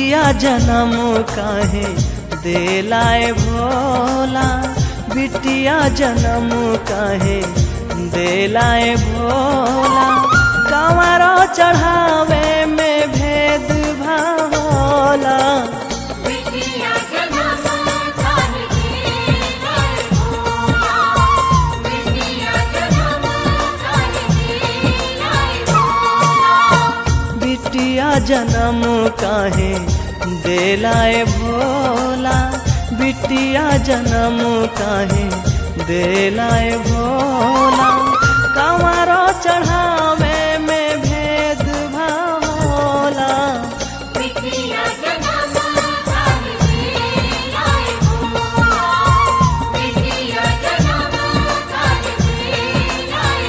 बिटिया जन्म काहे देलाए भोला बिटिया जन्म काहे देलाए भोला कंवरो चढ़ावे में भेद भावला बिटिया जन्म काहे देलाए भोला बिटिया जन्म काहे देलाए भोला बिटिया जन्म काहे देलाए भोला बिटिया जन्म काहे देलाए भोला कंवरो चढ़ावे में भेद भावला बिटिया जन्म काहे देलाए भोला बिटिया जन्म काहे देलाए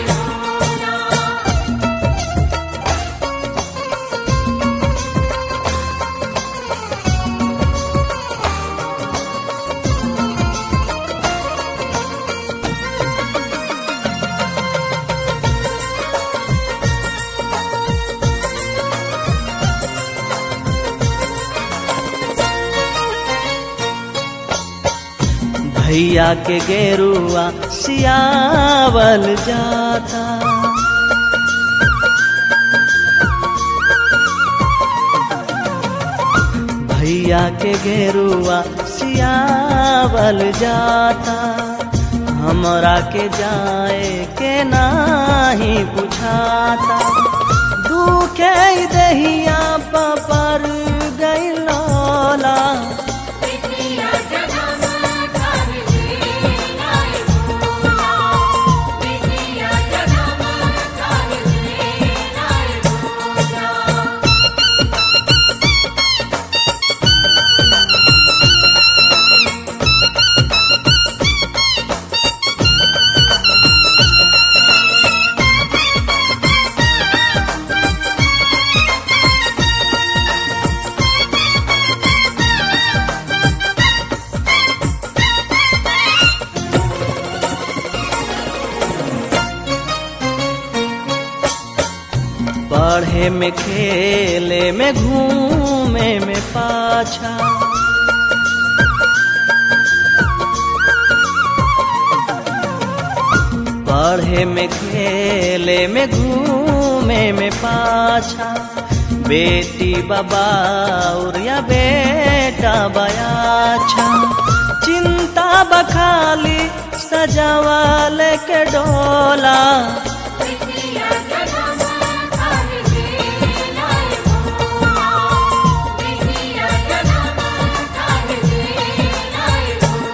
भोला भैया के गेरुआ सियावल जाता भैया के गेरुआ सियावल जाता हमरा के जाए के नाही बुझाता दुखे दहिया पर गैलोला बिटिया जन्म काहे देलाए भोला बिटिया जन्म काहे देलाए भोला पढ़े में खेले में घूमे में पाछा पढ़े में खेले में घूमे में पाछा बेटी बाबा या बेटा बयाछा चिंता बखाली सजावाल के डोला बिटिया जन्म काहे देलाए भोला बिटिया जन्म काहे देलाए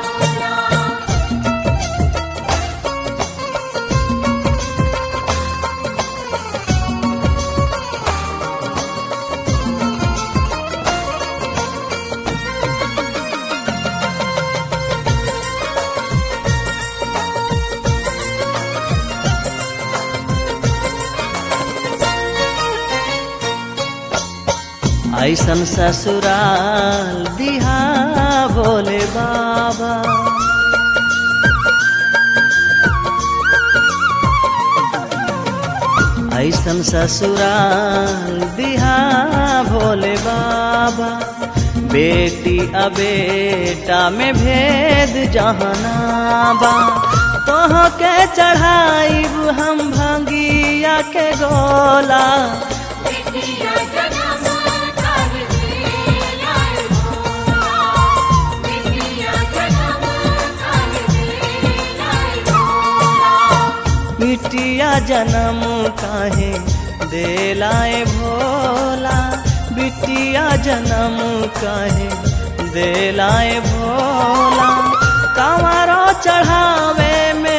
भोला ऐसन ससुराल दिहा भोले बाबा ऐसन ससुराल दिहा भोले बाबा बेटी आ बेटा में भेद जहनाबा तोह के चढ़ाइब हम भंगिया के गोला बिटिया जन्म काहे देलाए भोला बिटिया जन्म काहे देलाए भोला बिटिया जन्म काहे देलाए भोला बिटिया जन्म काहे देलाए भोला कंवरो चढ़ावे में